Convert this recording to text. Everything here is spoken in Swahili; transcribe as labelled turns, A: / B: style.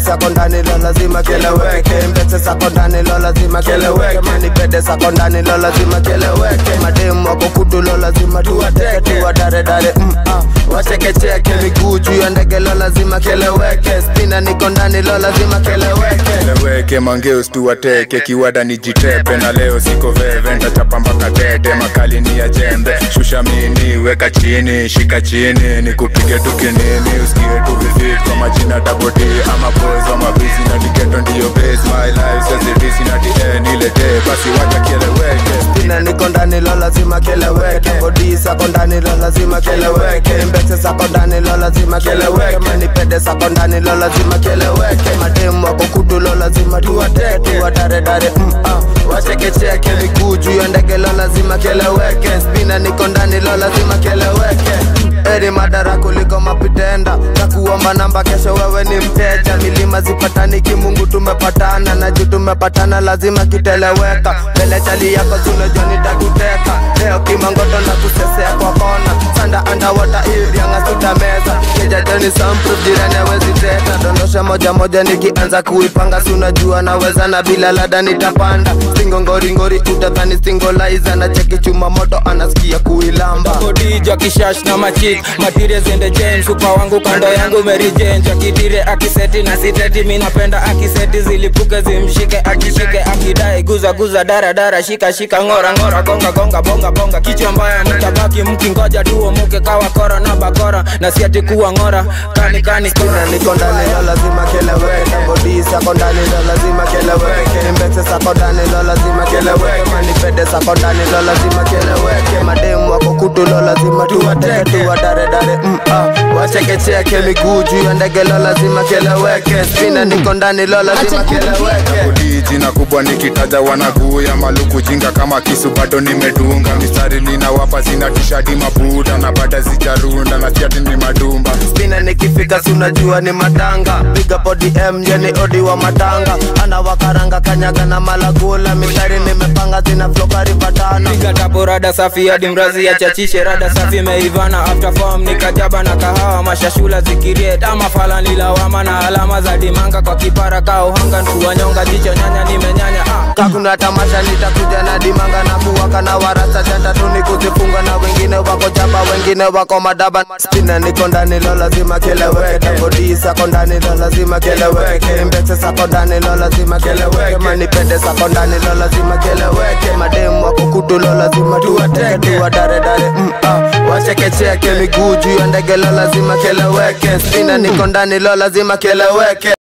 A: sako ndani lo lazima keleweke mbese sako ndani lo lazima keleweke manipede sako ndani lo lazima keleweke mademu wako kutu lo lazima tuwateke tuwadaredare mm, ah. wachekecheke miguu juu ya ndege lo lazima keleweke spina niko ndani lo lazima keleweke
B: Eleweke mangeus tuwateke kiwada ni jitepe na leo siko veve ntachapa mpaka tete makali ni ya jembe shusha mini weka chini shika chini nikupige tu kinini usikie tu vivit kwa majina dabodi ama boys wa mabizi na diketo ndiyo base my life sazidisi na dn ile day basi wacha kieleweke
A: spina niko ndani lo lazima keleweke bodi sako ndani lo lazima keleweke mbese sako ndani lo lazima keleweke manipede sako ndani lo lazima keleweke mademu wako kutu lo lazima tuwateke tuwadaredare mm, ah. wachekecheke miguu juu ya ndege lo lazima keleweke spina niko ndani lo lazima keleweke eri madara kuliko mapitenda na kuomba namba kesho wewe ni mteja milima zipatani kimungu tumepatana na juu tumepatana lazima kiteleweka mbele chali yako tunajua nitakuteka leo kimangoto na kusesea kwa kona sanda andawata irianga tutameza kijajoni samproof jirani awezi teta dondosha moja moja nikianza kuipanga sunajua naweza na bila lada nitapanda stingo ngoringori utadhani stingolaiza na cheki chuma moto anasikia kuilamba
C: kodija kishash na machik matire zende james upa wangu kando yangu merijenja kitire akiseti na siteti minapenda akiseti zilipuke zimshike akishike akidai guza guza daradara shika shika ngora ngora gonga gonga bonga bonga kichwa mbaya mtabaki mkingoja tuomuke kawa kora na bakora na siati kuwa ngora kani kani
A: Spina niko ndani lo lazima keleweke bodi sako ndani lo lazima keleweke mbese sako ndani lo lazima keleweke manipede sako ndani lo lazima keleweke mademu wako kutu lo lazima tuwateke tuwadaredare mm, ah. wachekecheke miguu juu ya ndege lo lazima keleweke spina niko ndani lo lazima keleweke
B: Kodi jina kubwa nikitaja wanaguya maluku jinga kama kisu bado nimedunga mistari ninawapa zinatishadi mabuda na bada zijarunda na siati ni madumba
A: spina nikifika sunajua ni matanga piga body m yani odi wa matanga ana wakaranga kanyaga na malagula mistari nimepanga zina flokari patana
C: piga tapo rada safi hadi mrazi ya chachishe rada safi meivana after form nikajaba na kahawa mashashula zikiriet ama fala nilawama na alama za dimanga kwa kipara ka uhanga nkuwanyonga jicho nyanya nimenyanya ah.
A: kakuna tamasha nitakuja na dimanga na kuwaka na warasa jantatu ni kuzifunga na wengine wako jaba wengine wako madaba spina niko ndani lo lazima keleweke bodi sako ndani lo lazima keleweke mbese sako ndani lo lazima keleweke manipende sako ndani lo lazima keleweke mademu wako kutu lo lazima tuwateke tuwadaredare mm, ah. wachekecheke miguu juu ya ndege lo lazima keleweke spina niko ndani lo lazima keleweke